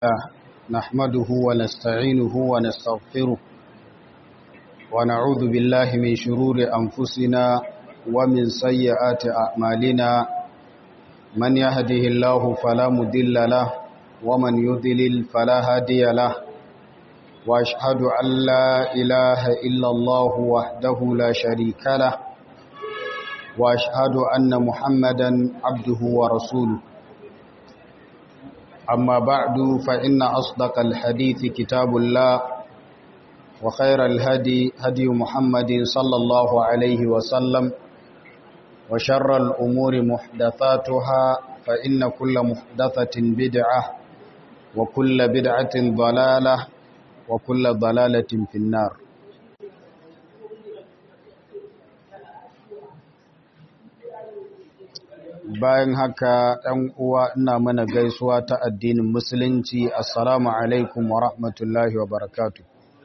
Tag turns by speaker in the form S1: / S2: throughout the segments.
S1: نحمده ونستعينه ونستغفره ونعوذ بالله من شرور أنفسنا ومن سيئات أعمالنا من يهده الله فلا مدل له ومن يضلل فلا هادي له وأشهد أن لا إله إلا الله وحده لا شريك له وأشهد أن محمدا عبده ورسوله أما بعد فإن أصدق الحديث كتاب الله وخير الهدي هدي محمد صلى الله عليه وسلم وشر الأمور محدثاتها فإن كل محدثة بدعة وكل بدعة ضلالة وكل ضلالة في النار bayan haka ɗan uwa ina mana gaisuwa ta addinin musulunci assalamu alaikum wa rahmatullahi wa barakatu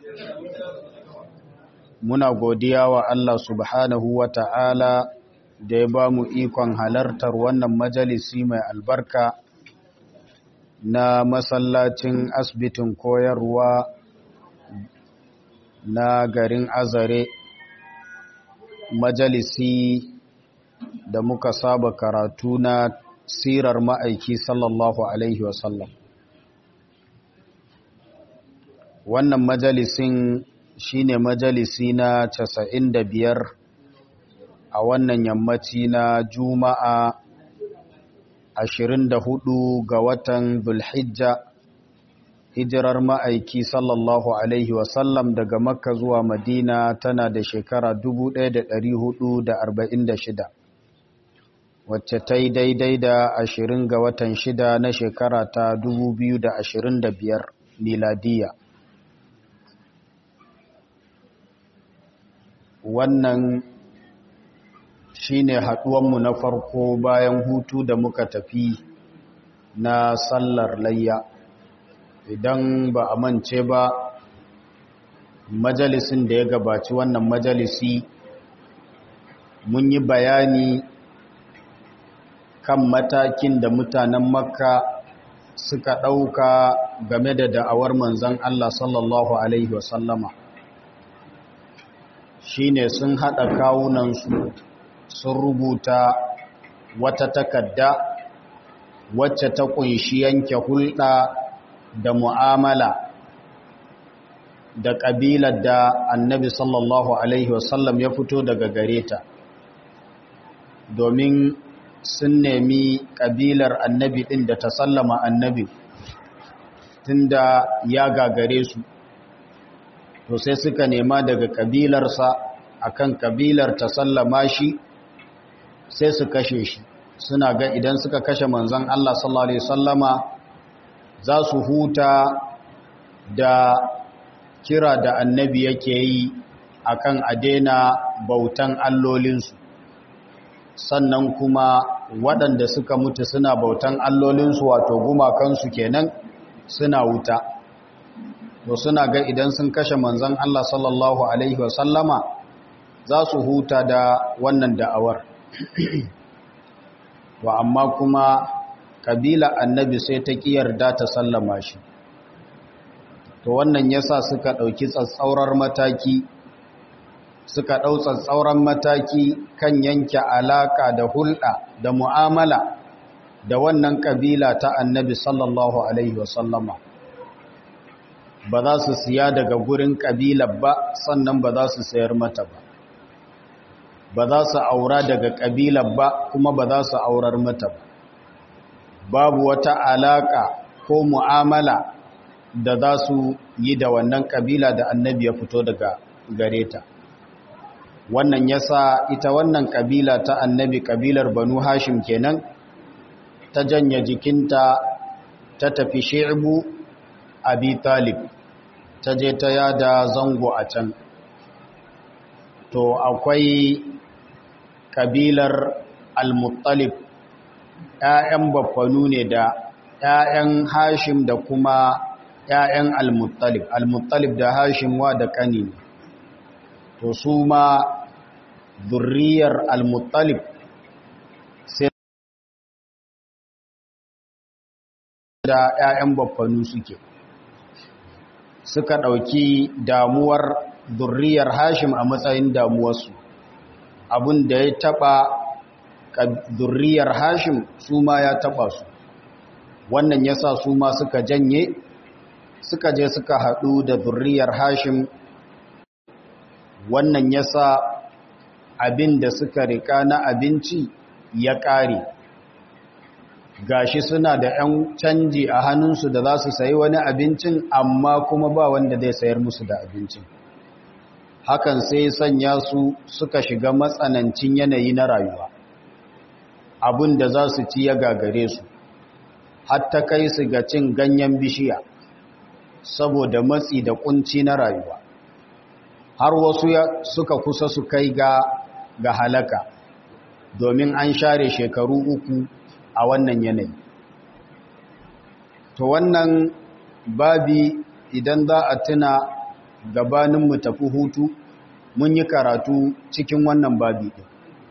S1: muna godiya wa Allah subhanahu wa ta'ala da ya ba mu ikon halartar wannan majalisi mai albarka na masallacin asibitin koyarwa na garin azare majalisi da muka saba karatu na sirar ma'aiki sallallahu Alaihi wasallam. Wannan majalisin shi ne majalisi na casa'in da biyar a wannan yammaci na Juma'a ashirin da hudu ga watan Zulhijja, hijirar ma'aiki sallallahu Alaihi wasallam daga Makka zuwa Madina tana da shekara dubu ɗaya da da da arba'in shida. wacce ta yi daidai da ashirin ga watan shida na shekara ta da biyar miladiya wannan shine haɗuwanmu na farko bayan hutu da muka tafi na sallar layya idan ba a mance ba majalisin da ya gabaci wannan majalisi mun yi bayani kan matakin da mutanen makka suka ɗauka game da da'awar manzan Allah sallallahu Alaihi wasallama shi ne sun haɗa kawunansu sun rubuta wata takadda wacce ta ƙunshi yanke hulɗa da mu'amala da ƙabilar da annabi sallallahu Alaihi wasallam ya fito daga gare ta domin sun nemi ƙabilar annabi ɗin da ta sallama annabi tunda ya gagare su to sai suka nema daga ƙabilarsa akan ƙabilar ta sallama shi sai su kashe shi suna ga idan suka kashe manzon Allah sallallahu alaihi wasallama za su huta da kira da annabi yake yi akan adena bautan allolinsu sannan kuma waɗanda suka mutu suna bautan allolinsu wato gumakansu kenan suna wuta to suna ga idan sun kashe manzon Allah sallallahu alaihi wasallama za su huta da wannan da'awar to amma kuma kabila annabi sai ta yarda ta sallama shi to wannan yasa suka ɗauki tsatsaurar mataki suka ɗau tsatsauran mataki kan yanke alaƙa da hulɗa da mu'amala da wannan ƙabila ta annabi sallallahu Alaihi wasallama ba za su siya daga gurin ƙabilar ba sannan ba za su sayar mata ba ba za su aura daga ƙabilar ba kuma ba za su aurar mata ba babu wata alaƙa ko mu'amala da za su yi da wannan ƙabila da annabi ya fito daga gare ta wannan yasa ita wannan kabila ta annabi kabilar banu hashim kenan ta janya jikinta ta tafi shi'bu abi talib ta je ta yada zango a can to akwai kabilar al-muttalib ƴaƴan baffanu ne da ƴaƴan hashim da kuma ƴaƴan al-muttalib al-muttalib da hashim wa da kani to su ma zurriyar al-muttalib sai da 'ya'yan baffanu suke suka ɗauki damuwar zurriyar hashim a matsayin damuwarsu abin da ya taɓa zurriyar hashim su ma ya taɓa su wannan ya sa su ma suka janye suka je suka haɗu da zurriyar hashim wannan ya sa abin da suka rika na abinci ya ƙare gashi suna da 'yan canji a hannunsu da za su sayi wani abincin amma kuma ba wanda zai sayar musu da abincin hakan sai sanya su suka shiga matsanancin yanayi na rayuwa abin da za su ci ya gagare su hatta kai su ga cin ganyen bishiya saboda matsi da kunci na rayuwa har wasu suka kusa su kai ga ga halaka domin an share shekaru uku a wannan yanayi to wannan babi idan za a tuna gabanin mu tafi hutu mun yi karatu cikin wannan babi ɗin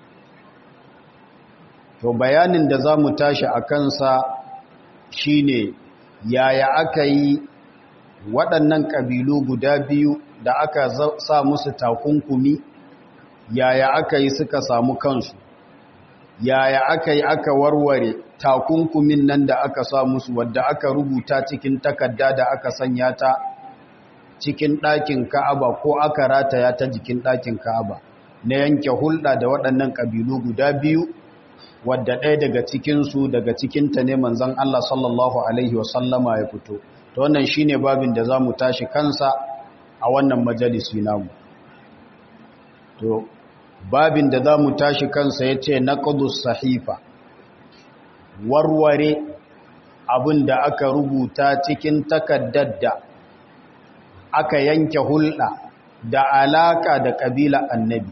S1: to bayanin da za mu tashi a kansa shine yaya aka yi waɗannan ƙabilu guda biyu da aka sa musu takunkumi yaya aka yi suka samu kansu yaya aka yi aka warware takunkumin nan da aka sa musu wadda aka rubuta cikin takarda da aka sanya ta cikin ɗakin ka'aba ko aka rataya ta jikin ɗakin ka'aba na yanke hulɗa da waɗannan ƙabilu guda biyu wadda ɗaya daga cikinsu daga cikinta ne manzan Allah sallallahu Alaihi wasallama ya fito ta wannan shi ne babin da za mu tashi kansa a wannan majalisi namu to babin da za mu tashi kansa ya ce na ƙudus sahifa warware abin da aka rubuta cikin takaddar da aka yanke hulɗa da alaƙa da ƙabila annabi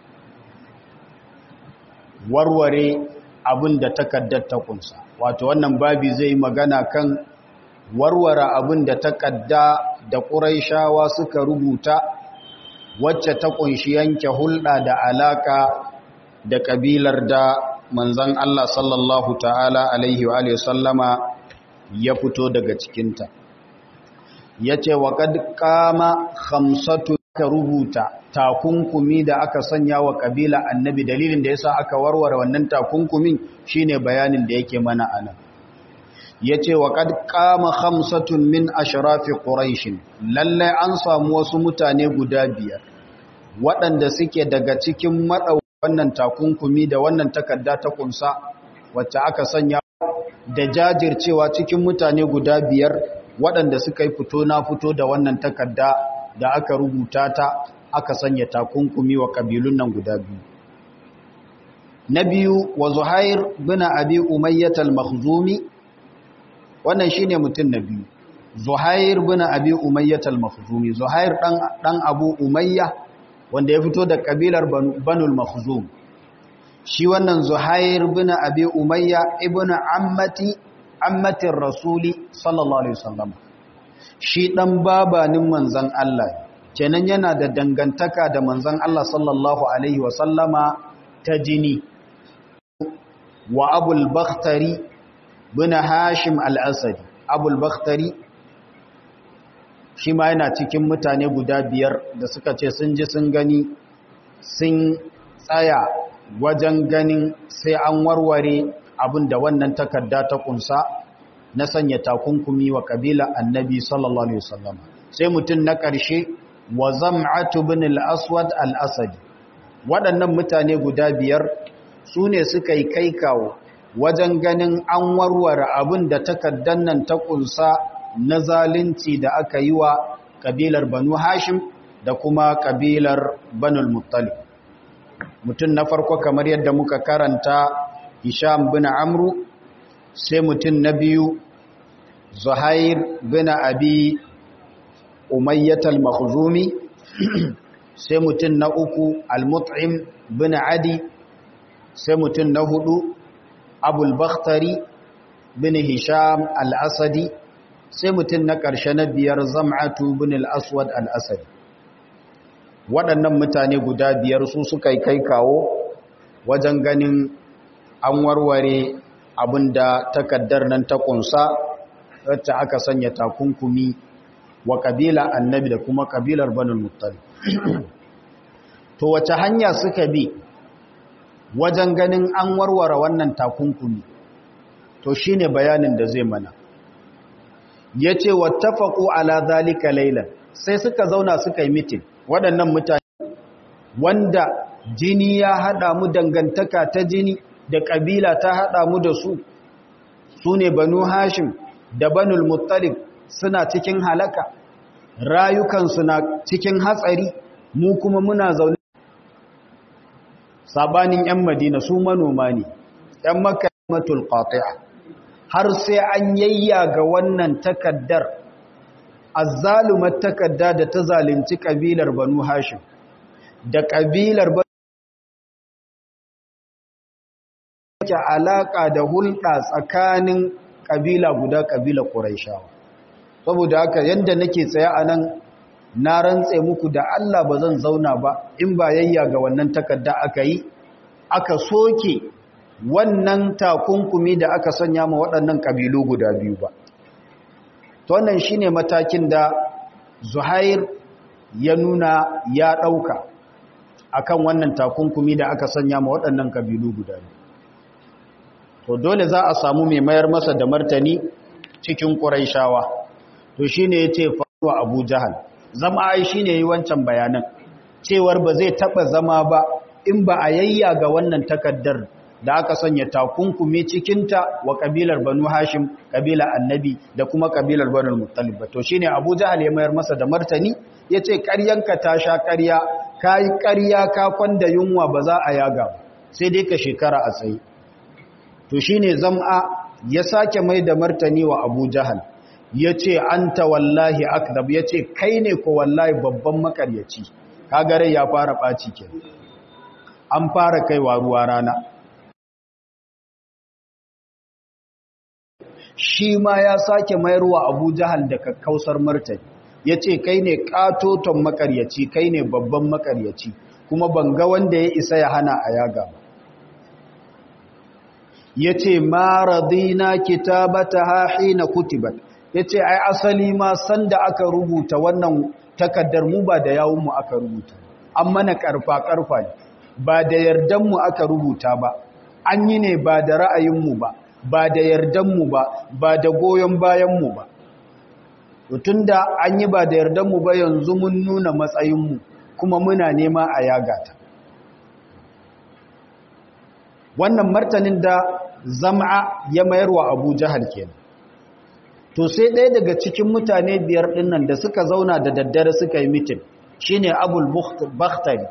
S1: warware abin da takaddar ta kunsa wato wannan babi zai magana kan warware abin da takadda da ƙuraishawa suka rubuta wacce ta kunshi yanke hulɗa da alaka da ƙabilar da manzan Allah sallallahu ta'ala alaihi wa sallama ya fito daga cikinta ya ce wa kad kama hamsatu ka rubuta takunkumi da aka sanya wa ƙabila annabi dalilin da yasa aka warware wannan takunkumin shine bayanin da yake mana anan yace wa kad qama khamsatun min ashrafi quraish lalle an samu wasu mutane guda biyar waɗanda suke daga cikin madau wannan takunkumi da wannan takarda ta kunsa wacce aka sanya da jajircewa cikin mutane guda biyar waɗanda suka yi fito na fito da wannan takarda da aka rubuta ta aka sanya takunkumi wa kabilun nan guda biyu na biyu wa zuhair bin abi umayyah al-makhzumi wannan shine mutum na biyu zuhair bin abi umayyah al-makhzumi zuhair dan dan abu umayya wanda ya fito da kabilar banul makhzum shi wannan zuhair bin abi umayya ibnu ammati ammatir rasuli sallallahu alaihi wasallam shi dan babanin manzon Allah kenan yana da dangantaka da manzon Allah sallallahu alaihi wasallama ta jini wa abul bakhtari bin hashim al-asadi abul bakhtari shi ma yana cikin mutane guda biyar da suka ce sun ji sun gani sun tsaya wajen ganin sai an warware abin da wannan takarda ta kunsa na sanya takunkumi wa kabila annabi sallallahu alaihi wasallam sai mutum na ƙarshe wa zam'atu bin al-aswad al-asadi waɗannan mutane guda biyar su ne suka yi kai kawo wajen ganin an warware abin da takaddan nan ta kunsa na zalunci da aka yi wa kabilar banu hashim da kuma kabilar banul muttalib mutum na farko kamar yadda muka karanta hisham bin amru sai mutum na biyu zuhair bin abi umayyat al-makhzumi sai mutum na uku al-mut'im bin adi sai mutum na hudu abul bakhtari bin hisham al-asadi sai mutum na ƙarshe na biyar zam'atu bin al-aswad al-asadi waɗannan mutane guda biyar su suka yi kai kawo wajen ganin an warware abin da takaddar nan ta ƙunsa wacce aka sanya takunkumi wa kabila annabi da kuma kabilar banul muttalib to wace hanya suka bi wajen ganin an warware wannan takunkumi to shine bayanin da zai mana yace wattafaqu ala zalika laylan sai suka zauna suka yi mitin waɗannan mutane wanda jini ya hada mu dangantaka ta jini da kabila ta hada mu da su sune banu hashim da banul muttalib suna cikin halaka rayukansu na cikin hatsari mu kuma muna zaune sabanin 'yan madina su manoma ne 'yan makamatul qati'a har sai an yayyaga wannan takaddar azzalumar takadda da ta zalunci kabilar banu hashim da kabilar ke alaka da hulɗa tsakanin kabila guda kabila ƙuraishawa saboda haka yadda nake tsaye a nan na rantse muku da Allah ba zan zauna ba in ba yayya ga wannan takarda aka yi aka soke wannan takunkumi da aka sanya ma waɗannan ƙabilu guda biyu ba to wannan shine matakin da Zuhair ya nuna ya ɗauka akan wannan takunkumi da aka sanya ma waɗannan ƙabilu guda biyu to dole za a samu mai mayar masa da martani cikin ƙuraishawa to shine yace fa Abu Jahal zama ai shine yi wancan bayanan cewar ba zai taba zama ba in ba a yayya ga wannan takaddar da aka sanya takunkumi cikinta wa kabilar Banu Hashim kabila Annabi da kuma kabilar Banu Muttalib to shine Abu Jahal ya mayar masa da martani yace ƙaryanka ta sha ƙarya kai ƙarya ka kwanda yunwa ba za a yaga ba sai dai ka shekara a tsaye to shine zam'a ya sake mai da martani wa Abu Jahal ya ce an ta wallahi akdab ya ce kai ne ko wallahi babban makaryaci kagare ya fara ɓaci ke an fara kaiwa ruwa rana shi ma ya sake mayarwa abu jahal da kakkausar martani ya ce kai ne ƙatoton makaryaci kai ne babban makaryaci kuma banga wanda ya isa ya hana a yaga ba ya ce ma radina kitabata ha hina kutibat ya ce ai asali ma sanda aka rubuta wannan takaddar mu ba da yawunmu aka rubuta an mana karfa-karfa ne ba da yardanmu aka rubuta ba an yi ne ba da ra'ayinmu ba ba da yardanmu ba ba da goyon bayanmu ba tun da an yi ba da yardanmu ba yanzu mun nuna matsayinmu kuma muna nema a yagata wannan martanin da zama ya mayarwa abu jahal kenan to sai ɗaya daga cikin mutane biyar ɗinnan da suka zauna da daddare suka yi mitin shine abul bakhtari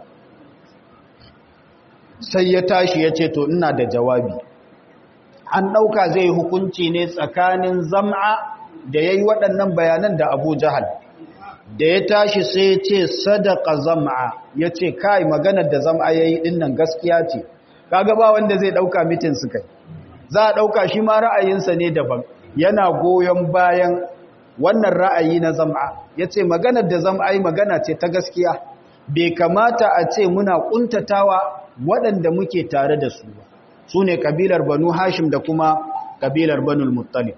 S1: sai ya tashi ya ce to ina da jawabi an ɗauka zai hukunci ne tsakanin zam'a da ya yi waɗannan bayanan da abu jahal da ya tashi sai ya ce sadaka zam'a ya ce kai maganar da zam'a ya yi ɗinnan gaskiya ce kaga ba wanda zai ɗauka mitin su kai za a ɗauka shi ma ra'ayinsa ne daban yana goyon bayan wannan ra'ayi na zam'a ya ce maganar da zam'a yi magana ce ta gaskiya bai kamata a ce muna ƙuntatawa waɗanda muke tare da su ba su ne ƙabilar banu hashim da kuma ƙabilar banu muttalib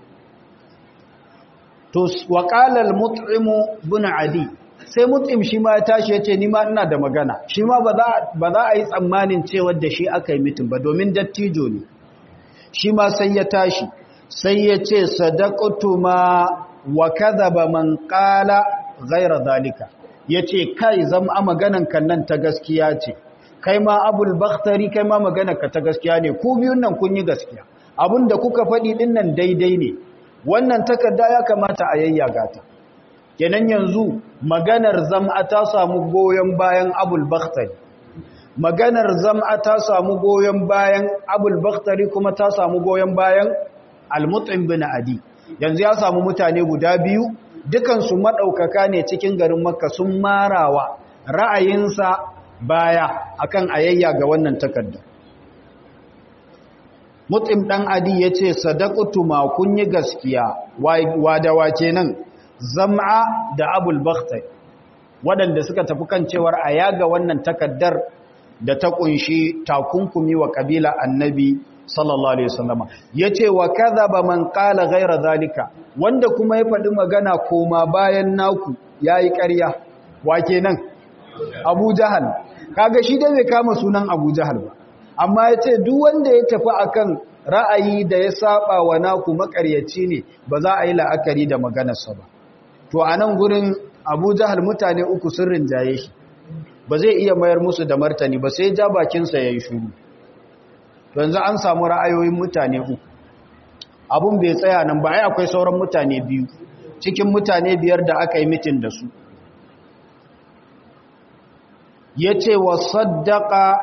S1: to waƙalar mut'imu bin adi sai mut'im shi ma ya tashi ya ce nima ina da magana shi ma ba za a yi tsammanin cewar da shi aka yi mitin ba domin dattijo ne shi ma sai ya tashi sai ya ce sadaqatu ma wa kadhaba man qala ghayra zalika yace kai zama maganan kan nan ta gaskiya ce kai ma abul bakhtari kai ma maganar ka ta gaskiya ne ku biyun nan kun yi gaskiya abinda kuka faɗi din nan daidai ne wannan takarda ya kamata a yayyaga ta kenan yanzu maganar zam'a ta samu goyon bayan abul bakhtari maganar zam'a ta samu goyon bayan abul bakhtari kuma ta samu goyon bayan al-mut'im bin adi yanzu ya samu mutane guda biyu dukansu madaukaka ne cikin garin makka sun marawa ra'ayinsa baya akan ayayya ga wannan takarda mut'im dan adi yace sadaqatu ma kun yi gaskiya wa da wace nan zam'a da abul bakhtari waɗanda suka tafi kan cewar a yaga wannan takaddar da ta kunshi takunkumi wa kabila annabi sallallahu alaihi wasallama yace wa kadhaba man qala ghayra zalika wanda kuma ya faɗi magana koma bayan naku yayi ƙarya wa kenan Abu Jahal kaga shi dai bai kama sunan Abu Jahal ba amma yace duk wanda ya tafi akan ra'ayi da ya saba wa naku makaryaci ne ba za a yi la'akari da maganarsa ba to a nan gurin Abu Jahal mutane uku sun rinjaye shi ba zai iya mayar musu da martani ba sai ja bakinsa yayi shuru yanzu an samu ra'ayoyin mutane uku abun bai tsaya nan ba ai akwai sauran mutane biyu cikin mutane biyar da aka yi mitin da su yace wa saddaqa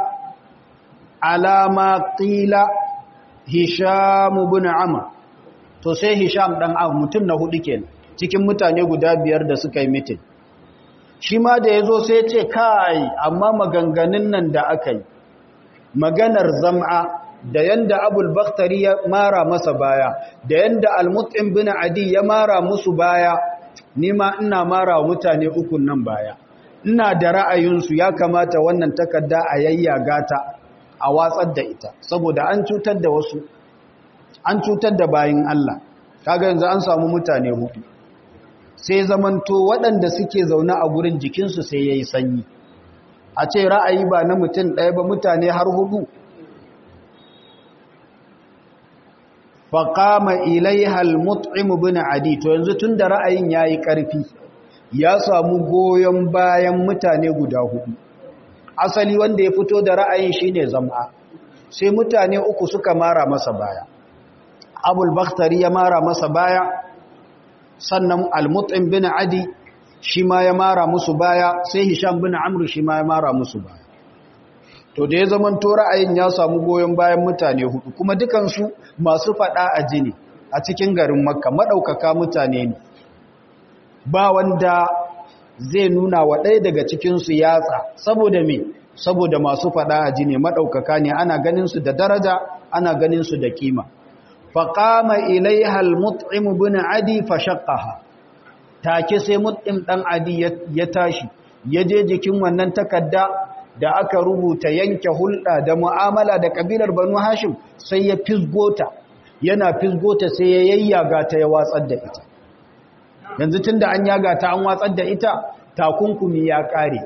S1: alama qila hisham ibn amr to sai hisham dan amr mutum na hudu kenan cikin mutane guda biyar da suka yi mitin shi ma da yazo sai ya ce kai amma maganganun nan da aka yi maganar zam'a da yanda abul bakhtari ya mara masa baya da yanda al-mut'im bin adi ya mara musu baya nima ina mara wa mutane ukun nan baya ina da ra'ayinsu ya kamata wannan takarda a yayyaga ta a watsar da ita saboda an cutar da wasu an cutar da bayin Allah kaga yanzu an samu mutane hudu sai zamanto waɗanda suke zaune a gurin jikinsu sai yayi sanyi a ce ra'ayi ba na mutum ɗaya ba mutane har hudu faƙama ilaihal mut'imu bin adi to yanzu tun da ra'ayin ya yi ƙarfi ya samu goyon bayan mutane guda hudu asali wanda ya fito da ra'ayin shine zama sai mutane uku suka mara masa baya abul bakhtari ya mara masa baya sannan al-mut'im bin adi shi ma ya mara musu baya sai hisham bin amr shi ma ya mara musu baya to da ya zaman to ra'ayin ya samu goyon bayan mutane hudu kuma dukansu masu fada a jini a cikin garin makka madaukaka mutane ne ba wanda zai nuna wa ɗaya daga cikinsu yatsa saboda me saboda masu fada a jini madaukaka ne ana ganin su da daraja ana ganin su da kima faqama ilaiha al-mut'im bin adi fashaqqaha take sai mut'im dan adi ya tashi ya je jikin wannan takarda da aka rubuta yanke hulɗa da mu'amala da kabilar banu hashim sai ya fisgota yana fisgota sai ya yayyaga ta ya watsar da ita yanzu tunda an yaga ta an watsar da ita takunkumi ya kare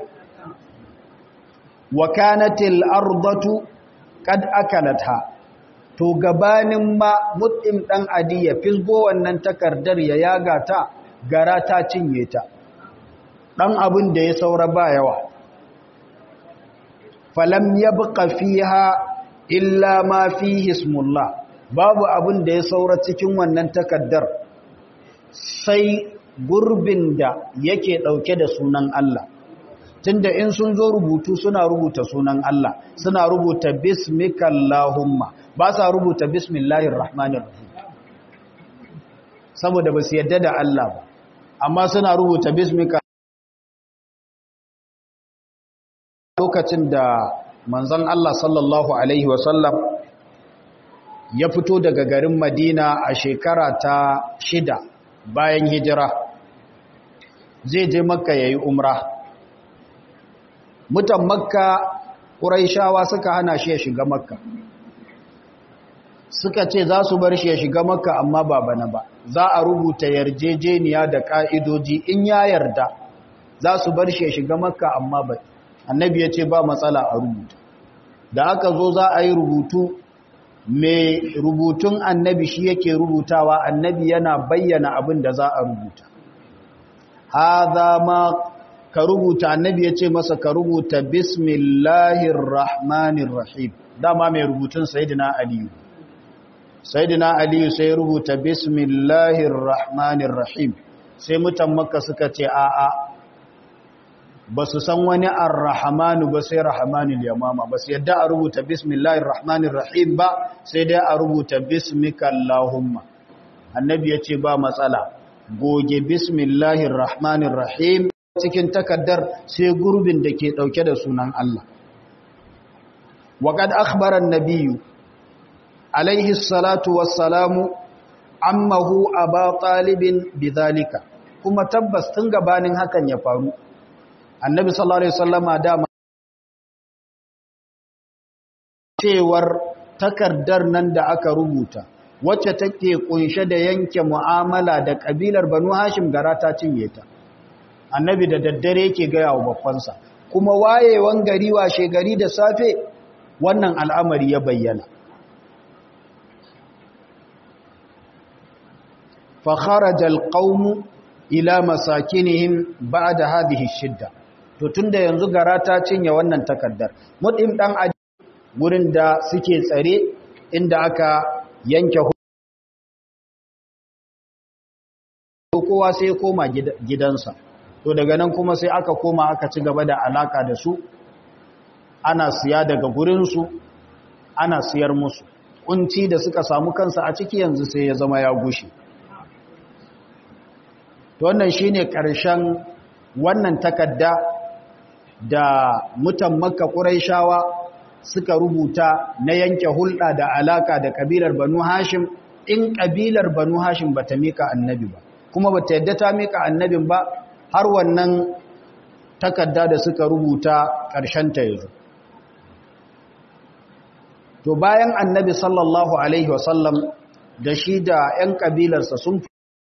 S1: wa kanatil ardatu qad akalatha to gabanin ma mut'im dan adi ya fisgo wannan takardar ya yaga ta gara ta cinye ta dan abin da ya saura ba yawa falam yabqa fiha illa ma fihi ismullah babu abin da ya saura cikin wannan takaddar sai gurbin da yake dauke da sunan Allah tunda in sun zo rubutu suna rubuta sunan Allah suna rubuta bismikallahumma ba sa rubuta bismillahir rahmanir rahim saboda ba su yadda da Allah ba amma suna rubuta bismika lokacin da manzon Allah sallallahu alaihi wasallam ya fito daga garin Madina a shekara ta shida bayan hijira zai je makka yayi umra mutan makka ƙuraishawa suka hana shi ya shiga makka suka ce za su bar shi ya shiga makka amma ba bana ba za a rubuta yarjejeniya da ƙa'idoji in ya yarda za su bar shi ya shiga makka amma ba annabi ya ce ba matsala a rubuta da aka zo za a yi rubutu mai rubutun annabi shi yake rubutawa annabi yana bayyana abin da za a rubuta haza ma ka rubuta annabi ya ce masa ka rubuta bismillahir rahmanir rahim dama mai rubutun sayyidina aliyu sayyidina aliyu sai rubuta bismillahir rahmanir rahim sai mutan makka suka ce a'a ba su san wani ar-rahmanu ba sai rahmanul yamama ba su yadda a rubuta bismillahir rahmanir rahim ba sai dai a rubuta bismika allahumma annabi ya ce ba matsala goge bismillahir rahmanir rahim cikin takaddar sai gurbin da ke dauke da sunan Allah waqad akhbara an-nabiyyu alayhi salatu wassalamu ammahu aba talibin bidhalika kuma tabbas tun gabanin hakan ya faru annabi sallallahu alaihi wasallama dama cewar takardar nan da aka rubuta wacce take kunshe da yanke mu'amala da kabilar banu hashim gara ta cinye ta annabi da daddare yake gaya wa babbansa kuma wayewan gari washe gari da safe wannan al'amari ya bayyana فخرج القوم ila masakinihim ba'da hadhihi shidda to tunda yanzu gara ta cinye wannan takaddar mudim dan aji gurin da suke tsare inda aka yanke kowa sai koma gidansa to daga nan kuma sai aka koma aka ci gaba da alaka da su ana siya daga gurinsu ana siyar musu kunci da suka samu kansa a ciki yanzu sai ya zama ya gushe to wannan shine ƙarshen wannan takadda da mutan makka ƙuraishawa suka rubuta na yanke hulɗa da alaka da ƙabilar banu hashim in ƙabilar banu hashim ba ta mika annabi ba kuma ba ta yadda ta mika annabin ba har wannan takadda da suka rubuta ƙarshen ta yanzu to bayan annabi sallallahu alaihi wasallam da shi da 'yan ƙabilarsa sun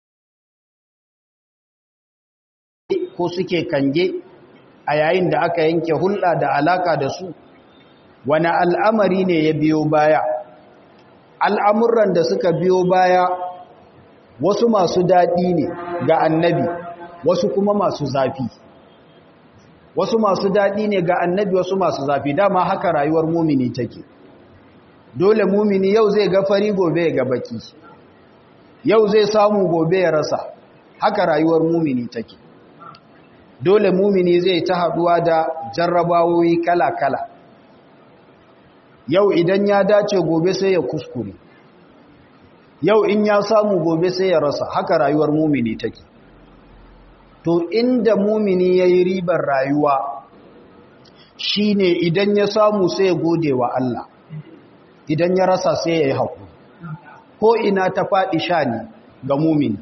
S1: ko suke kange a yayin da aka yanke hulɗa da alaka da su wani al'amari ne ya biyo baya al'amuran da suka biyo baya wasu masu daɗi ne ga annabi wasu kuma masu zafi wasu masu daɗi ne ga annabi wasu masu zafi dama haka rayuwar mumini take dole mumini yau zai ga fari gobe ga baki yau zai samu gobe ya rasa haka rayuwar mumini take dole mumini zai ta haduwa da jarrabawoyi kala-kala yau idan ya dace gobe sai ya kuskure yau in ya samu gobe sai ya rasa haka rayuwar mumini take to inda mumini ya yi ribar rayuwa shine idan ya samu sai ya gode wa Allah idan ya rasa sai ya yi haƙuri ko ina ta faɗi sha ne ga mumini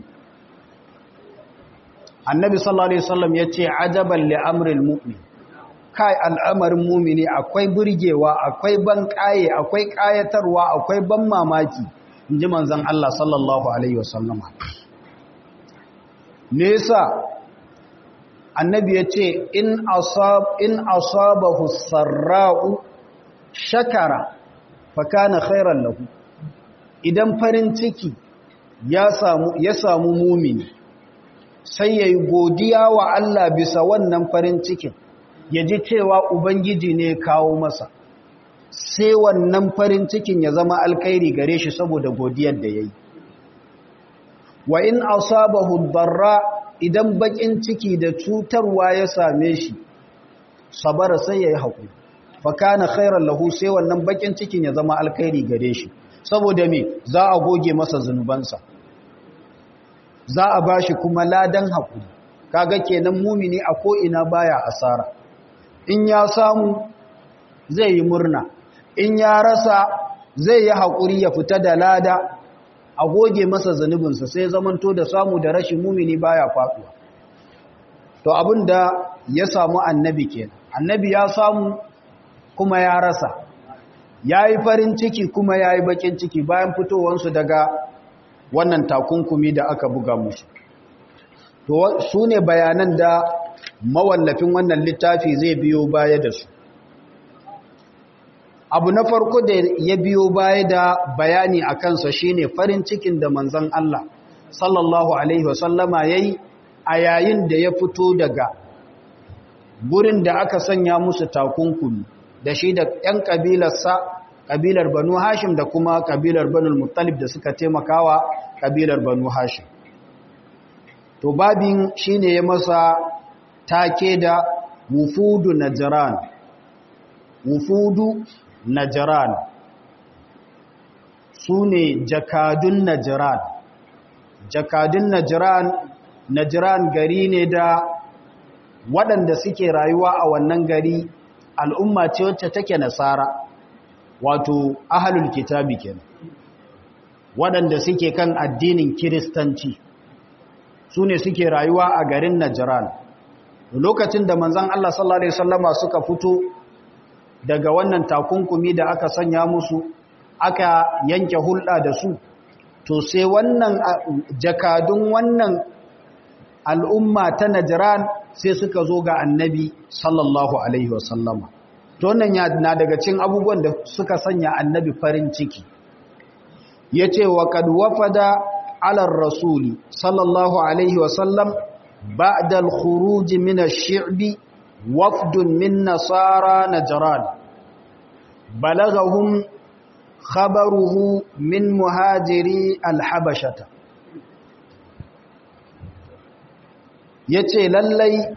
S1: annabi sallallahu alaihi wasallam yace ajaban li amril mu'min kai al'amarin mu'mini akwai burgewa akwai ban kaye akwai kayatarwa akwai ban mamaki inji manzon Allah sallallahu alaihi wasallam me yasa annabi yace in asab in asabahu sarra'u shakara fa kana khairan lahu idan farin ciki ya samu ya samu mu'mini sai ya yi godiya wa Allah bisa wannan farin cikin ya ji cewa Ubangiji ne kawo masa sai wannan farin cikin ya zama alkairi gare shi saboda godiyar da ya yi wa in asabahu darra idan bakin ciki da cutarwa ya same shi sabara sai ya yi haƙuri fakana khairan lahu sai wannan bakin cikin ya zama alkairi gare shi saboda me za a goge masa zunubansa za a ba shi kuma ladan haƙuri kaga kenan mumini a ko'ina baya asara in ya samu zai yi murna in ya rasa zai yi haƙuri ya fita da lada a goge masa zanubinsa sai zamanto da samu da rashin mumini baya faɗuwa to abin da ya samu annabi kenan annabi ya samu kuma ya rasa ya yi farin ciki kuma ya yi bakin ciki bayan fitowansu daga wannan takunkumi da aka buga musu to su ne bayanan da mawallafin wannan littafi zai biyo baya da su abu na farko da ya biyo baya da bayani a kansa shine farin cikin da manzon Allah sallallahu alaihi wasallama yayi a yayin da ya fito daga gurin da aka sanya musu takunkumi da shi da 'yan kabilarsa kabilar banu hashim da kuma kabilar banu muttalib da suka taimakawa kabilar banu hashim to babin shine ya masa take da wufudu najran wufudu najran sune jakadun najran jakadun najran najran gari ne da waɗanda suke rayuwa a wannan gari al'umma ce wacce take nasara wato ahalul kitabi kenan waɗanda suke kan addinin kiristanci su ne suke rayuwa a garin Najran lokacin da manzon Allah sallallahu alaihi wasallama suka fito daga wannan takunkumi da aka sanya musu aka yanke hulɗa da su to sai wannan jakadun wannan al'umma ta najiran sai suka zo ga annabi sallallahu alaihi wasallama to wannan na daga cin abubuwan da suka sanya annabi farin ciki ya ce wa kad wafada alar rasuli sallallahu alaihi wasallam ba'da al-khuruj min ash-shi'bi wafdun min nasara najran balagahum khabaruhu min muhajiri al-habashata yace lallai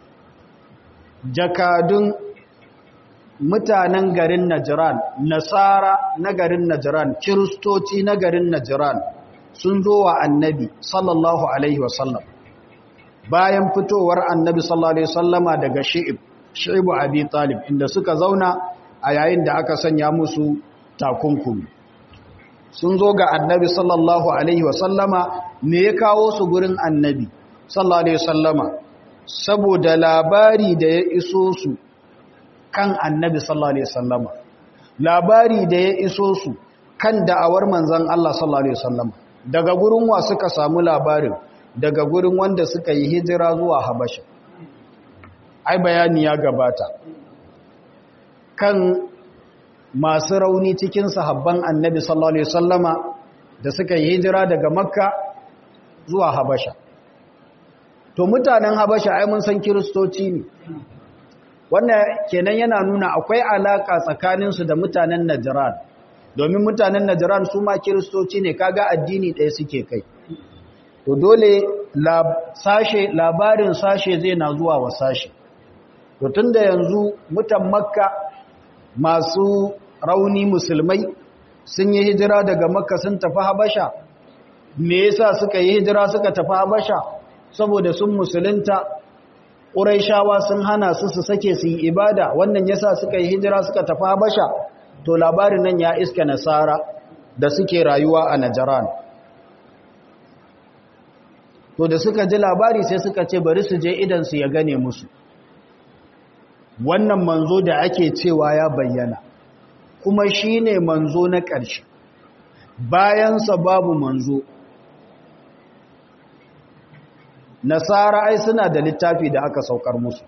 S1: jakadun mutanen garin Najran, Nasara na garin Najran, Kiristoci na garin Najran sun zo wa annabi sallallahu Alaihi wasallam. Bayan fitowar annabi sallallahu Alaihi wasallama daga Shi'ib, Shi'ibu Abi Talib, inda suka zauna a yayin da aka sanya musu takunkumi. Sun zo ga annabi sallallahu Alaihi wasallama me ya kawo su gurin annabi sallallahu Alaihi wasallama, saboda labari da ya iso su kan annabi sallallahu alaihi wasallama labari da ya iso su kan da'awar manzon Allah sallallahu alaihi wasallama daga gurin wa suka samu labarin daga gurin wanda suka yi hijira zuwa Habasha ai bayani ya gabata kan masu rauni cikin sahabban annabi sallallahu alaihi wasallama da suka yi hijira daga Makka zuwa Habasha to mutanen Habasha ai mun san kiristoci ne wannan kenan yana nuna akwai alaka tsakaninsu da mutanen Najran domin mutanen Najran su ma kiristoci ne kaga addini ɗaya suke kai to dole sashe labarin sashe zai na zuwa wa sashe to tunda yanzu mutan Makka masu rauni musulmai sun yi hijira daga Makka sun tafi Habasha me yasa suka yi hijira suka tafi Habasha saboda sun musulunta Ƙuraishawa sun hana su su sake su yi ibada wannan yasa suka yi hijira suka tafi Habasha to labarin nan ya iska nasara da suke rayuwa a Najran to da suka ji labari sai suka ce bari su je idan su ya gane musu wannan manzo da ake cewa ya bayyana kuma shine manzo na ƙarshe bayansa babu manzo nasara ai suna da littafi da aka saukar musu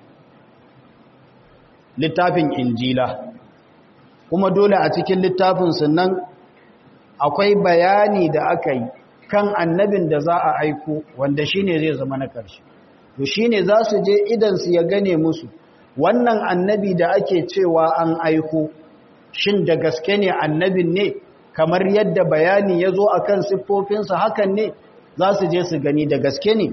S1: littafin injila kuma dole a cikin littafin nan akwai bayani da aka yi kan annabin da za a aiko wanda shine zai zama na ƙarshe to shine za su je idan su ya gane musu wannan annabi da ake cewa an aiko shin da gaske ne annabin ne kamar yadda bayani ya zo a kan siffofinsa hakan ne za su je su gani da gaske ne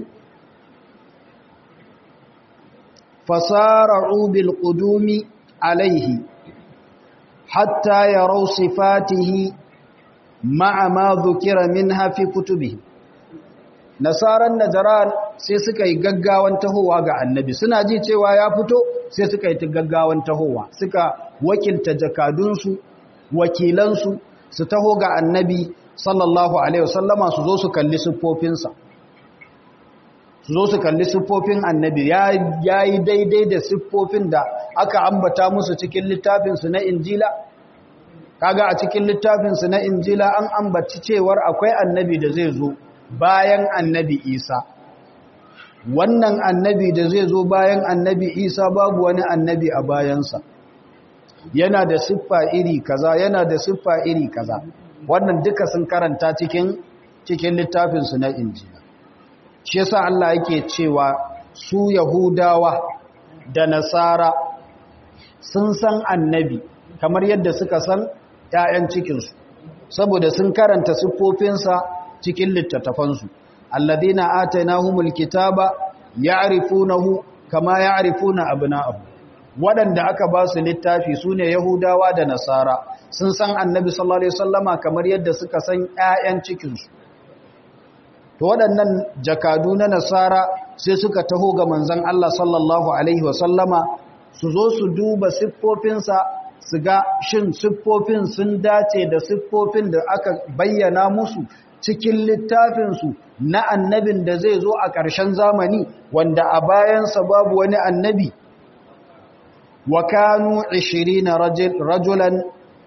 S1: fasara'u bil qudumi alaihi hatta yarau sifatihi ma'a ma dhukira minha fi kutubihi nasaran najran sai suka yi gaggawan tahowa ga annabi suna ji cewa ya fito sai suka yi gaggawan tahowa suka wakilta jakadunsu wakilansu su taho ga annabi sallallahu alaihi wasallama su zo su kalli siffofinsa su zo su kalli siffofin annabi ya yi daidai da siffofin da aka ambata musu cikin littafinsu na injila kaga a cikin littafinsu na injila an ambaci cewar akwai annabi da zai zo bayan annabi isa wannan annabi da zai zo bayan annabi isa babu wani annabi a bayansa yana da siffa iri kaza yana da siffa iri kaza wannan duka sun karanta cikin cikin littafinsu na injila shi yasa Allah yake cewa su yahudawa da nasara sun san annabi kamar yadda suka san ƴaƴan cikinsu saboda sun karanta siffofinsa cikin littattafansu alladina atainahumul kitaba ya'rifunahu kama ya'rifuna abna'ahum waɗanda aka ba su littafi sune yahudawa da nasara sun san annabi sallallahu alaihi wasallama kamar yadda suka san ƴaƴan cikin su to waɗannan jakadu na nasara sai suka taho ga manzon Allah sallallahu alaihi wasallama su zo su duba siffofinsa su ga shin siffofin sun dace da siffofin da aka bayyana musu cikin littafinsu na annabin da zai zo a ƙarshen zamani wanda a bayansa babu wani annabi wa kanu 20 rajulan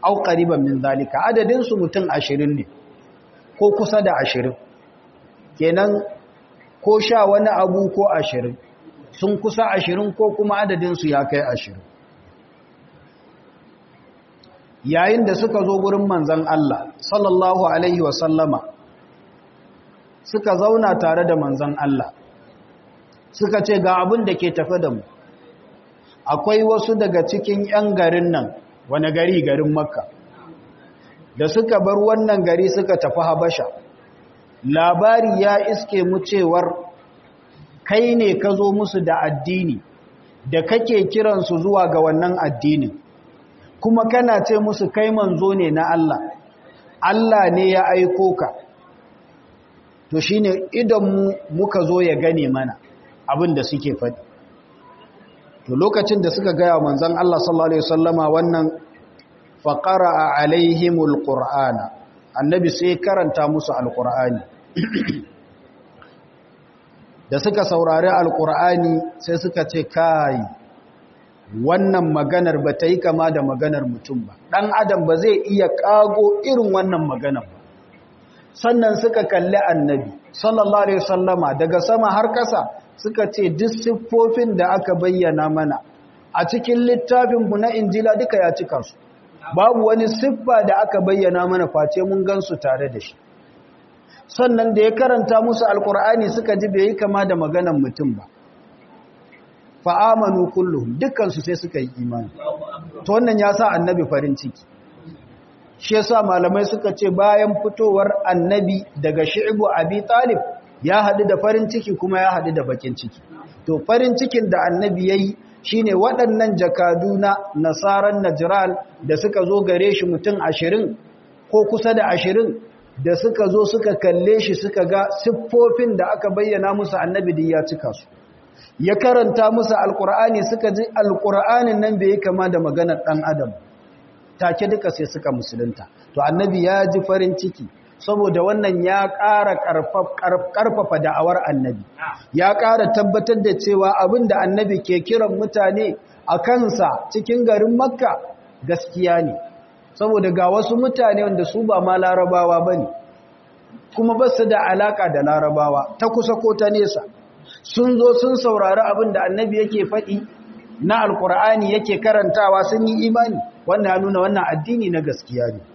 S1: au qariban min zalika adadin su mutum 20 ne ko kusa da 20 kenan ko sha wani abu ko 20 sun kusa 20 ko kuma adadin su ya kai 20 yayin da suka zo gurin manzon Allah sallallahu alaihi wa sallama suka zauna tare da manzon Allah suka ce ga abin da ke tafe da mu akwai wasu daga cikin 'yan garin nan wani gari garin makka da suka bar wannan gari suka tafi habasha labari ya iske mu cewar kai ne ka zo musu da addini da kake kiransu zuwa ga wannan addinin kuma kana ce musu kai manzo ne na Allah Allah ne ya aiko ka to shine idan mu muka zo ya gane mana abin da suke faɗi to lokacin da suka gaya manzon Allah sallallahu alaihi wasallama wannan faqara alaihimul qur'ana annabi sai karanta musu alqur'ani da suka saurari alqur'ani sai suka ce kai wannan maganar ba ta yi kama da maganar mutum ba dan adam ba zai iya kago irin wannan maganar ba sannan suka kalli annabi sallallahu alaihi wasallama daga sama har kasa suka ce duk siffofin da aka bayyana mana a cikin littafinmu na injila duka ya cika su babu wani siffa da aka bayyana mana face mun gansu tare da shi sannan da ya karanta musu alkur'ani suka ji bai yi kama da maganan mutum ba fa'amanu kullum dukkansu sai suka yi imani to wannan ya sa annabi farin ciki shi yasa malamai suka ce bayan fitowar annabi daga shi'ibu abi talib ya haɗu da farin ciki kuma ya haɗu da bakin ciki to farin cikin da annabi ya yi shi ne waɗannan jakadu na nasarar najiral da suka zo gare shi mutum ashirin ko kusa da ashirin da suka zo suka kalle shi suka ga siffofin da aka bayyana musu annabi da ya cika su ya karanta musu alkur'ani suka ji alkur'anin nan bai yi kama da maganar ɗan adam take duka sai suka musulunta to annabi ya ji farin ciki saboda wannan ya ƙara ƙarfafa da'awar annabi ya ƙara tabbatar da cewa abin da annabi ke kiran mutane a kansa cikin garin makka gaskiya ne saboda ga wasu mutane wanda su ba ma larabawa ba ne kuma ba su da alaƙa da larabawa ta kusa ko ta nesa sun zo sun saurari abin da annabi yake faɗi na alkur'ani yake karantawa sun yi imani wannan ya nuna wannan addini na gaskiya ne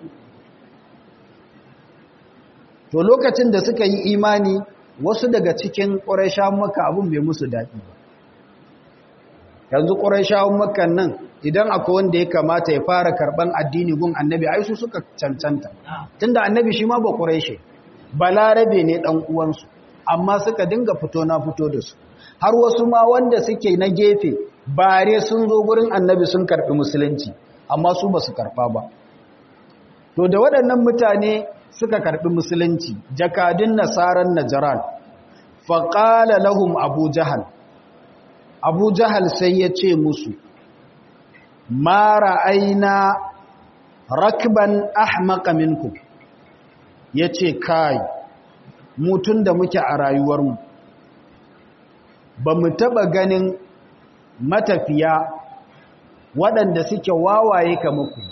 S1: to lokacin da suka yi imani wasu daga cikin ƙuraishawan maka abin bai musu daɗi ba yanzu ƙuraishawan makan nan idan akwai wanda ya kamata ya fara karɓan addini gun annabi ai su suka cancanta tunda annabi shi ma ba ƙuraishe balarabe ne ɗan uwansu amma suka dinga fito na fito da su har wasu ma wanda suke na gefe bare sun zo gurin annabi sun karɓi musulunci amma su ba su karɓa ba to da waɗannan mutane suka karɓi musulunci jakadun nasaran najaran faƙala lahum abu jahal abu jahal sai ya ce musu mara aina rakban ahmaka minkum ya ce kai mutun da muke a rayuwarmu ba mu taɓa ganin matafiya waɗanda suke wawaye kamar ku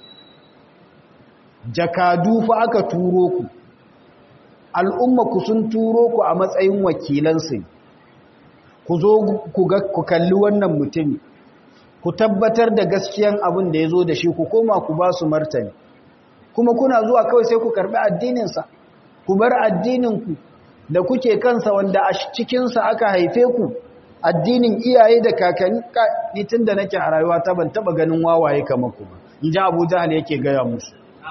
S1: jakadu fa aka turo ku al'umma ku sun turo ku a matsayin wakilansu ku zo ku kalli wannan mutumi ku tabbatar da gaskiyan abin da ya zo da shi ku koma ku ba su martani kuma kuna zuwa kawai sai ku karɓi addininsa ku bar addininku da kuke kansa wanda a cikinsa aka haife ku addinin iyaye da kakanni ni tun da nake a rayuwa ta ban taɓa ganin wawaye kamar ku ba in ji abu jahal yake gaya musu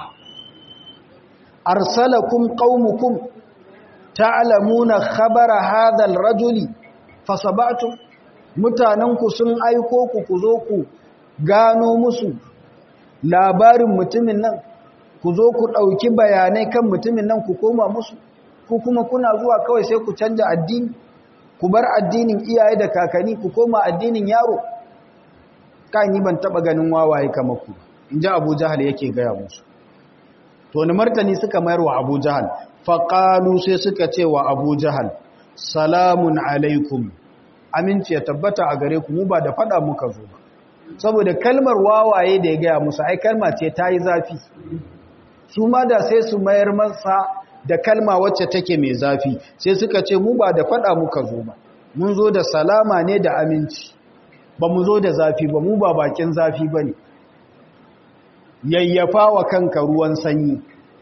S1: arsalakum qaumukum ta'lamuna khabara hadha ar-rajuli fasabatu mutananku sun aiko ku ku zo ku gano musu labarin mutumin nan ku zo ku dauki bayanai kan mutumin nan ku koma musu ku kuma kuna zuwa kawai sai ku canja addini ku bar addinin iyaye da kakanni ku koma addinin yaro kan yi ban taba ganin wawaye kamar ku inji Abu Jahal yake gaya musu to ni martani suka mayar wa Abu Jahal faqalu sai suka ce wa Abu Jahal salamun alaikum aminci ya tabbata a gare ku mu ba da fada muka zo ba
S2: saboda kalmar wawaye da ya gaya musu ai kalma ce ta yi zafi su ma da sai su mayar masa da kalma wacce take mai zafi sai suka ce mu ba da faɗa muka zo ba mun zo da salama ne da aminci ba mu zo da zafi ba mu ba bakin zafi ba ne yayyafa wa kanka ruwan sanyi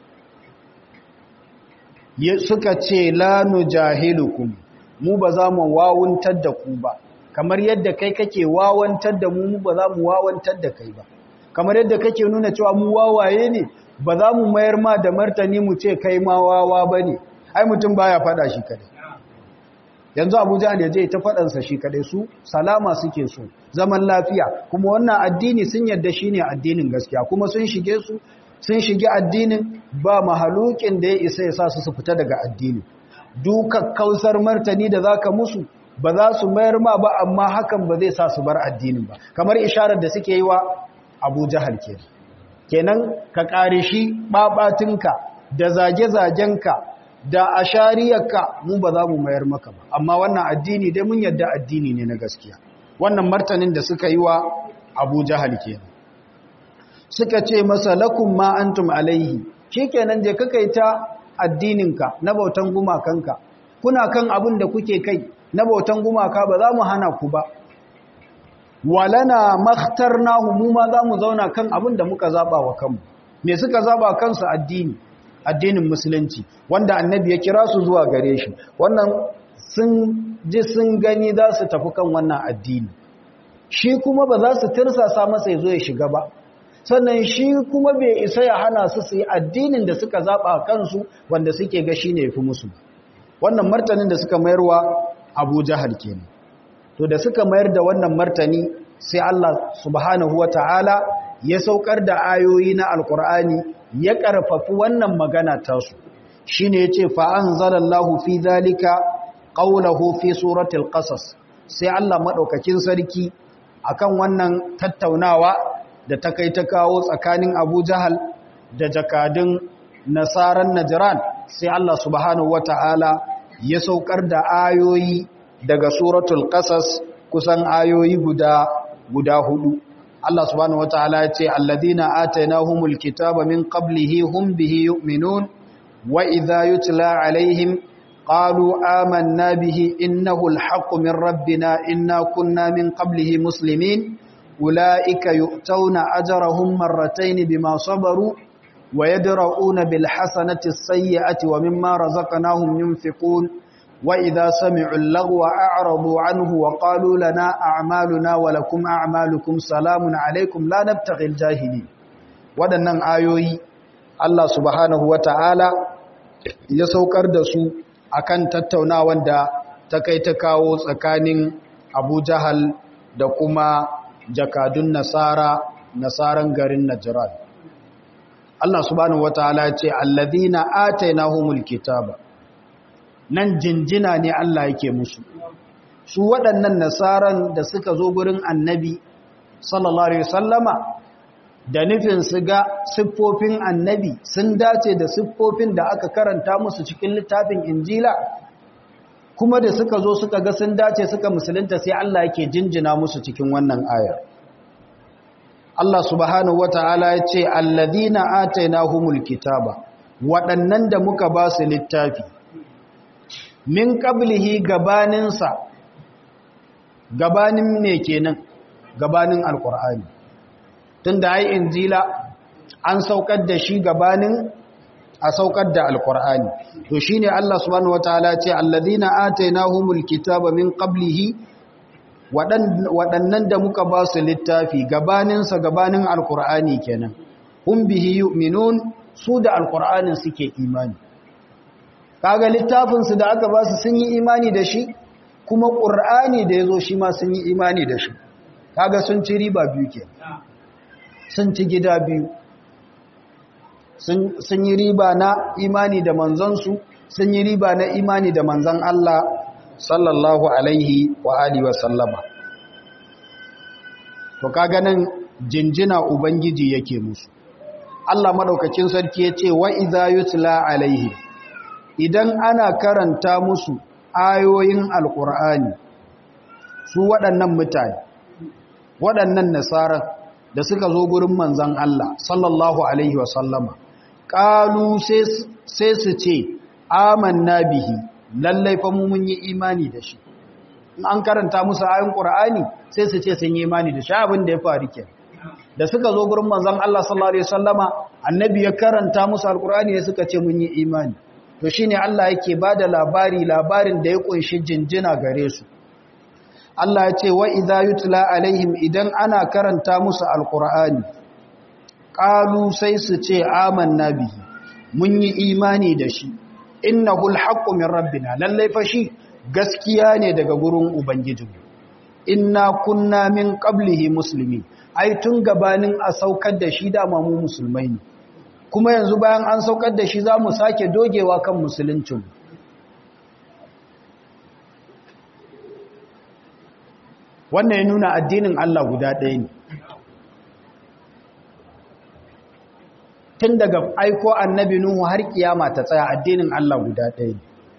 S2: suka ce lanu jahilukum mu ba za mu wawuntar da ku ba kamar yadda kai kake wawantar da mu ba za mu wawantar da kai ba kamar yadda kake nuna cewa mu wawaye ne ba za mu mayar ma da martani mu ce kai ma wawa ba ne ai mutum baya fada shi kadai yanzu abuja ne zai ta fadansa shi kadai su salama suke so zaman lafiya kuma wannan addini sun yadda shi ne addinin gaskiya kuma sun shige su sun shige addinin ba mahalukin da ya isa ya sa su su fita daga addini duka kausar martani da zaka musu ba za su mayar ma ba amma hakan ba zai sa su bar addinin ba kamar isharar da suke yi wa abu jahal ke kenan ka kare shi babatinka da zage-zagenka da ashariyarka mu ba za mu mayar maka ba amma wannan addini dai mun yadda addini ne na gaskiya wannan martanin da suka yi wa abu jahal ke suka ce masa lakum ma antum alaihi shikenan je kakai ta addininka na bautan gumakanka kuna kan abin da kuke kai na bautan gumaka ba za mu hana ku ba walana makhtarnahu mu ma za mu zauna kan abin da muka zaba wa kanmu me suka zaba kansu addini addinin musulunci wanda annabi ya kira su zuwa gare shi wannan sun ji sun gani za su tafi kan wannan addini shi kuma ba za su tirsasa masa ya zo ya shiga ba sannan shi kuma bai isa ya hana su su yi addinin da suka zaba kansu wanda suke ga shi ne ya fi musu wannan martanin da suka mayarwa abu jahal kenan to da suka mayar da wannan martani sai Allah subhanahu wata'ala ya saukar da ayoyi na alkur'ani ya karfafi wannan magana tasu shine yace fa anzalallahu fi zalika qawluhu fi suratul qasas sai Allah madaukakin sarki akan wannan tattaunawa da ta kai ta kawo tsakanin Abu Jahal da jakadun nasaran Najran sai Allah subhanahu wata'ala ya saukar da ayoyi daga suratul qasas kusan ayoyi guda guda hudu Allah subhanahu wataala ya ce alladhina atainahumul kitaba min qablihi hum bihi yu'minun wa idha yutla alaihim qalu amanna bihi innahu alhaqqu min rabbina inna kunna min qablihi muslimin ulaika yu'tawna ajrahum marratayn bima sabaru wa yadra'una bil hasanati as-sayyi'ati wa mimma razaqnahum yunfiqun وإذا سمعوا اللغو أعرضوا عنه وقالوا لنا أعمالنا ولكم أعمالكم سلام عليكم لا نبتغي الجاهلين waɗannan ayoyi Allah subhanahu wata'ala ya saukar da su akan tattaunawan da ta kai ta kawo tsakanin Abu Jahal da kuma jakadun Nasara nasaran garin Najran Allah subhanahu wata'ala ya ce alladhina atainahumul kitaba nan jinjina ne Allah yake musu su waɗannan nasaran da suka zo gurin annabi sallallahu alaihi wasallama da nufin su ga siffofin annabi sun dace da siffofin da aka karanta musu cikin littafin injila kuma da suka zo suka ga sun dace suka musulunta sai Allah yake jinjina musu cikin wannan ayar Allah subhanahu wata'ala ya ce alladhina atainahumul kitaba waɗannan da muka ba su littafi min qablihi gabaninsa gabanin me kenan gabanin alqur'ani tunda ai injila an saukar da shi gabanin a saukar da alqur'ani to shine Allah subhanahu wataala ce alladhina atainahumul kitaba min qablihi waɗannan da muka ba su littafi gabaninsa gabanin alqur'ani kenan hum bihi yu'minun su da alqur'anin suke imani kaga littafinsu da aka ba su sun yi imani da shi kuma ƙur'ani da ya zo shi ma sun yi imani da shi kaga sun ci riba biyu ke sun ci gida biyu sun yi riba na imani da manzansu sun yi riba na imani da manzan Allah sallallahu alaihi wa alihi wa sallama to kaga nan jinjina ubangiji yake musu Allah madaukakin sarki ya ce wa idza yutla alaihi idan ana karanta musu ayoyin alkur'ani su waɗannan mutane waɗannan nasara da suka zo gurin manzan Allah sallallahu alaihi wasallama ƙalu sai su ce amanna bihi lallai fa mu mun yi imani da shi in an karanta musu ayin qur'ani sai su ce sun yi imani da shi abin da ya faru ke da suka zo gurin manzon Allah sallallahu alaihi wasallama annabi ya karanta musu alqur'ani sai suka ce mun yi imani to shine Allah yake bada labari labarin da ya kunshi jinjina gare su Allah ya ce wa idza yutla alaihim idan ana karanta musu alqur'ani qalu sai su ce amanna bihi mun yi imani da shi innahu alhaqqu min rabbina lallai fa shi gaskiya ne daga gurin ubangijinmu inna kunna min qablihi muslimin ai tun gabanin a saukar da shi da mu musulmai ne kuma yanzu bayan an saukar da shi za mu sake dogewa kan musuluncinmu wannan ya nuna addinin Allah guda ɗaya ne tun daga aiko annabi Nuhu har kiyama ta tsaya addinin Allah guda ɗaya ne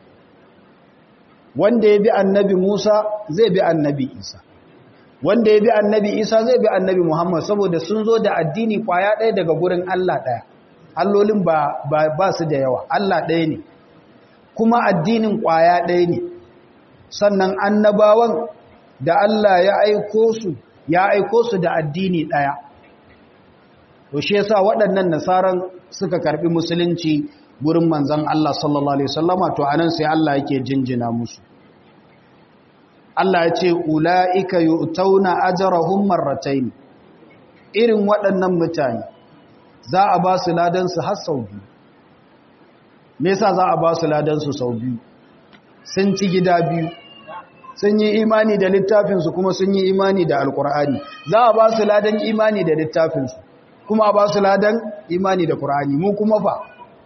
S2: wanda ya bi annabi Musa zai bi annabi Isa wanda ya bi annabi Isa zai bi annabi Muhammad saboda sun zo da addini kwaya ɗaya daga gurin Allah ɗaya allolin ba, ba, su da yawa Allah ɗaya ne kuma addinin kwaya ɗaya ne sannan annabawan da Allah ya aiko su ya aiko su da addini ɗaya to shi yasa waɗannan nasaran suka karɓi musulunci gurin manzan Allah sallallahu alaihi wasallama to anan sai Allah yake jinjina musu Allah ya ce ulaika yu'tauna ajrahum marratayn irin waɗannan mutane za a ba su ladan su har sau biyu me yasa za a ba su ladan su sau biyu sun ci gida biyu sun yi imani da littafinsu kuma sun yi imani da alkur'ani za a ba su ladan imani da littafinsu kuma a ba su ladan imani da kur'ani mu kuma fa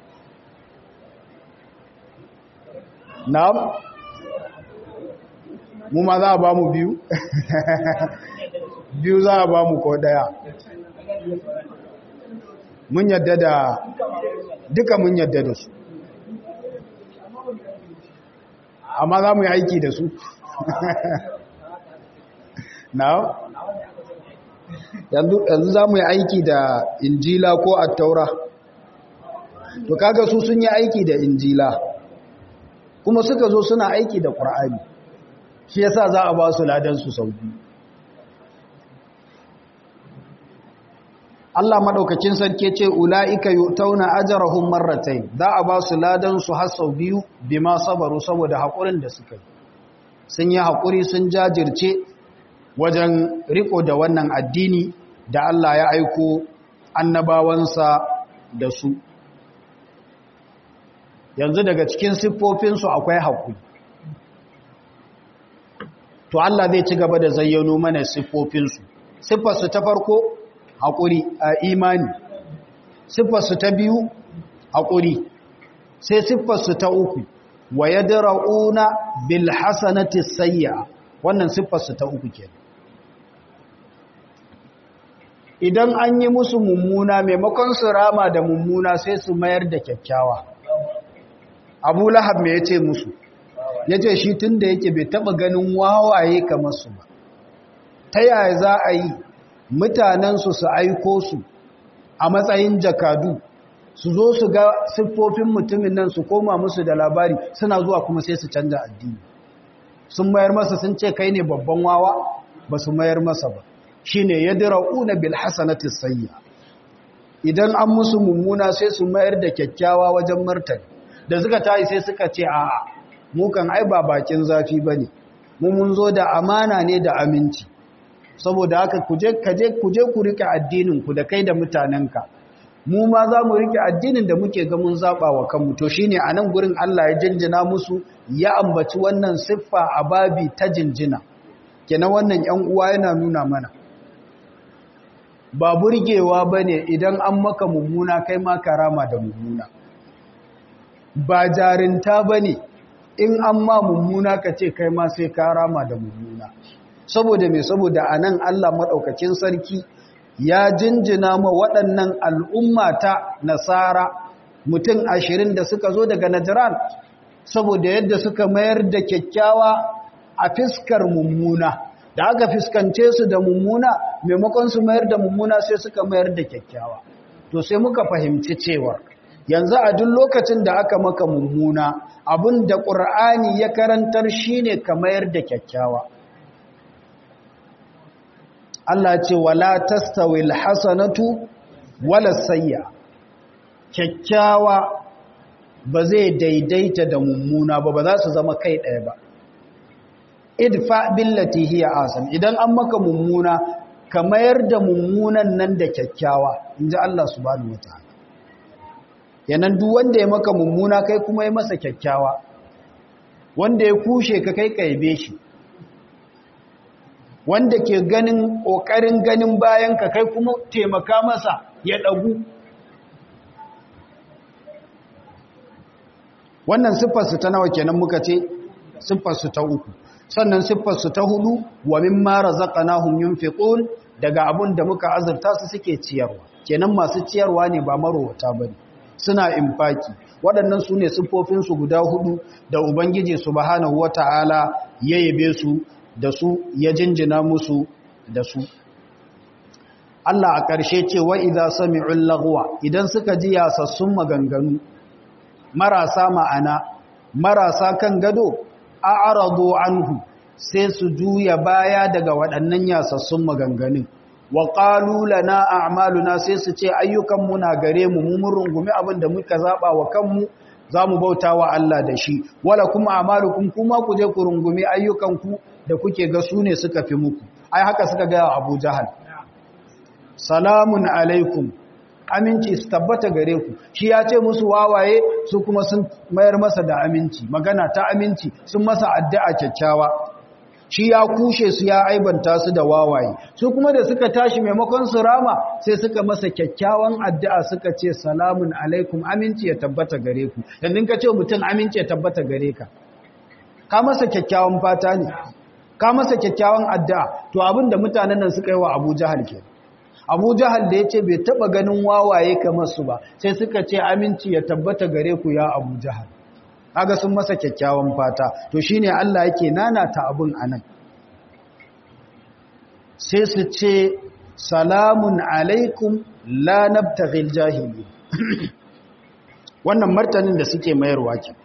S2: na'am mu ma za a ba mu biyu biyu za a ba mu ko daya mun yadda da duka mun yadda da su amma za mu yi aiki da su now yanzu za mu yi aiki da injila ko attaura to kaga su sun yi aiki da injila kuma suka zo suna aiki da ƙur'ani shi yasa za a ba su ladansu sau biyu Allah maɗaukacin sarki ce ula'ika tauna ajarahum marratayn za a ba su ladan su har sau biyu bima sabaru saboda haƙurin da suka yi sun yi haƙuri sun jajirce wajen riko da wannan addini da Allah ya aiko annabawansa da su yanzu daga cikin siffofinsu akwai haƙuri to Allah zai ci gaba da zayyano mana siffofinsu siffarsu ta farko haƙuri a imani siffarsu ta biyu haƙuri sai siffarsu ta uku wa ya dara'una bil hasanati sayya wannan siffarsu ta uku ke idan an yi musu mummuna maimakon su rama da mummuna sai su mayar da kyakkyawa abu lahab me ya ce musu ya ce shi tun da yake bai taɓa ganin wawaye kamar su ba ta yaya za a yi mutanensu su aiko su a matsayin jakadu su zo su ga siffofin mutumin nan su koma musu da labari suna zuwa kuma sai su canja addini sun mayar masa sun ce kai ne babban wawa ba su mayar masa ba shi ne ya dira'una bil hasanati sayya idan an musu mummuna sai su mayar da kyakkyawa wajen martani da suka tayi sai suka ce a'a mu kan ai ba bakin zafi bane mu mun zo da amana ne da aminci saboda haka kuje kaje kuje ku rike addinin ku da kai da mutanenka mu ma za mu rike addinin da muke ga mun zaba wa kanmu to shine anan gurin Allah ya jinjina musu ya ambaci wannan siffa a babi ta jinjina kenan wannan ƴan uwa yana nuna mana ba burgewa bane idan an maka mummuna kai ma karama da mummuna ba jarinta bane in an ma mummuna ka ce kai ma sai karama da mummuna saboda mai saboda a nan Allah maɗaukakin sarki ya jinjina ma waɗannan al'umma ta nasara mutum ashirin da suka zo daga najiran saboda yadda suka mayar da kyakkyawa a fiskar mummuna da aka fiskance su da mummuna maimakon su mayar da mummuna sai suka mayar da kyakkyawa to sai muka fahimci cewa yanzu a duk lokacin da aka maka mummuna abin da ƙur'ani ya karantar shine ka mayar da kyakkyawa Allah ce wala tastawil hasanatu wala sayya kyakkyawa ba zai daidaita da mummuna ba ba za su zama kai ɗaya ba idfa billati hiya asam idan an maka mummuna ka mayar da mummunan nan da kyakkyawa inji Allah subhanahu wataala yanan duk wanda ya maka mummuna kai kuma ya masa kyakkyawa wanda ya kushe ka kai kaibe shi wanda ke ganin kokarin ganin bayan ka kai kuma taimaka masa ya dagu wannan siffarsu ta nawa kenan muka ce siffarsu ta uku sannan siffarsu ta hudu wa mimma razaqnahum yunfiqun daga abun da muka azurta su suke ciyarwa kenan masu ciyarwa ne ba marowata bane suna infaki waɗannan su ne siffofin su guda hudu da ubangiji subhanahu wataala ya yabe su da su ya jinjina musu da su Allah a ƙarshe ce wa idza sami'ul lagwa idan suka ji yasassun maganganu marasa ma'ana marasa kan gado a arado anhu sai su juya baya daga waɗannan yasassun maganganun wa qalu lana a'maluna sai su ce ayyukanmu na gare mu mun rungumi abin da muka zaba wa kanmu zamu bauta wa Allah da shi wala kuma a'malukum kuma ku je ku rungumi ayyukanku da kuke ga su ne suka fi muku ai haka suka ga Abu Jahal salamun alaikum aminci su tabbata gare ku shi ya ce musu wawaye su kuma sun mayar masa da aminci magana ta aminci sun masa addu'a kyakkyawa shi ya kushe su ya aibanta su da wawaye su kuma da suka tashi maimakon su rama sai suka masa kyakkyawan addu'a suka ce salamun alaikum aminci ya tabbata gare ku yanzu ka ce mutum aminci ya tabbata gare ka ka masa kyakkyawan fata ne ka masa kyakkyawan addu'a to abin da mutanen nan suka yi wa Abu Jahal kenan abu jahal da ya ce bai taba ganin wawaye kamar su ba sai suka ce aminci ya tabbata gare ku ya abu jahal kaga sun masa kyakkyawan fata to shine Allah yake nanata abun anan sai su ce salamun alaikum la nabtaghil jahili wannan martanin da suke mayarwa ke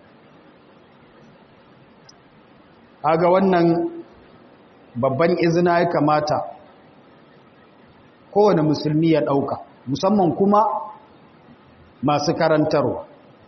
S2: kaga wannan babban izina ya kamata kowane musulmi ya ɗauka musamman kuma masu karantarwa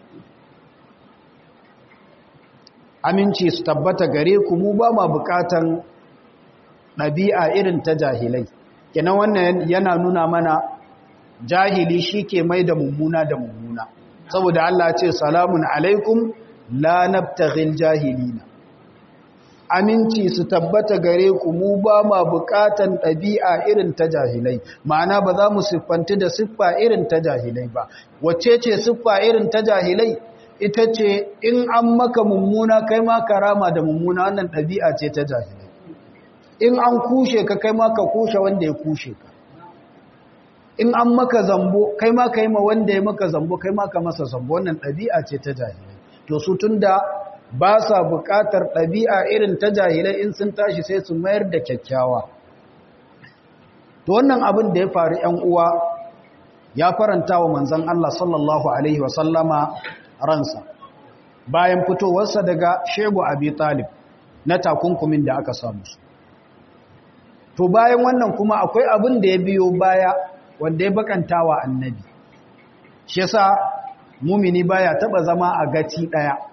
S2: aminci su tabbata gare ku mu ba ma bukatan ɗabi'a irin ta jahilai kenan wannan yana nuna mana jahili shi ke mai da mummuna da mummuna saboda Allah ce salamun alaikum la nabtaghil jahilina aminci su tabbata gare ku mu ba ma bukatan ɗabi'a irin ta jahilai ma'ana ba za mu siffanti da siffa irin ta jahilai ba wacce ce siffa irin ta jahilai ita ce in an maka mummuna kai ma karama da mummuna wannan ɗabi'a ce ta jahilai in an kushe ka kai ma ka kushe wanda ya kushe ka in an maka zambo kai ma ka yi ma wanda ya maka zambo kai ma ka masa zambo wannan ɗabi'a ce ta jahilai to su tun da ba sa buƙatar ɗabi'a irin ta jahilai in sun tashi sai su mayar da kyakkyawa. To wannan abin da ya faru ‘yan uwa ya faranta wa manzan Allah sallallahu Alaihi wasallama ransa bayan fitowarsa daga shegu abi talib na takunkumin da aka samu su. To bayan wannan kuma akwai abin da ya biyo baya wanda ya bakanta wa annabi. Shi yasa mumini baya taɓa zama a gaci ɗaya.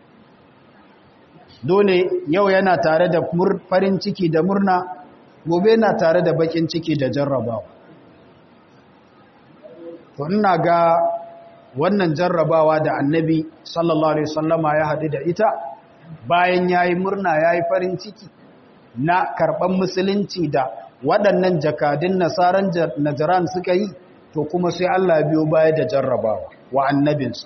S2: dole yau yana tare da farin ciki da murna gobe yana tare da bakin ciki da jarrabawa to ina ga wannan jarrabawa da annabi sallallahu alaihi wasallama ya haɗu da ita bayan yayi murna yayi farin ciki na karɓan musulunci da waɗannan jakadun nasaran najaran suka yi to kuma sai Allah biyo baya da jarrabawa wa annabinsa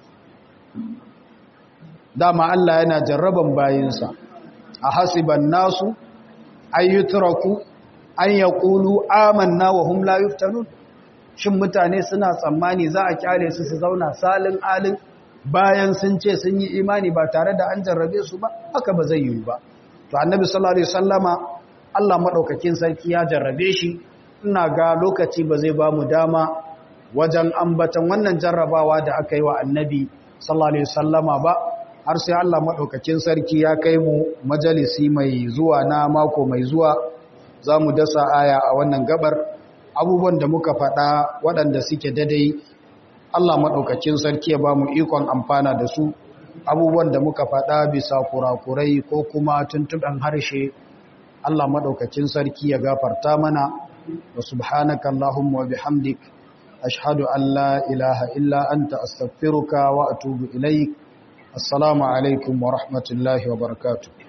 S2: dama Allah yana jarraban bayinsa a hasiban nasu ayyutraku an yaqulu amanna wa hum la yuftanun shin mutane suna tsammani za a kyale su su zauna salin alin bayan sun ce sun yi imani ba tare da an jarrabe su ba haka ba zai yi ba to annabi sallallahu alaihi wasallama Allah maɗaukakin sarki ya jarrabe shi ina ga lokaci ba zai ba mu dama wajen ambatan wannan jarrabawa da aka yi wa annabi sallallahu alaihi wasallama ba har sai Allah maɗaukakin sarki ya kai mu majalisi mai zuwa na mako mai zuwa za mu dasa aya a wannan gabar abubuwan da muka faɗa waɗanda suke dadai Allah maɗaukakin sarki ya ba mu ikon amfana da su abubuwan da muka faɗa bisa kurakurai ko kuma tuntuɓen harshe Allah maɗaukakin sarki ya gafarta mana wa subhanaka Allahumma wa bihamdik ashhadu an la ilaha illa anta astaghfiruka wa atubu ilaik assalamu alaikum wa rahmatullahi wa barakatuh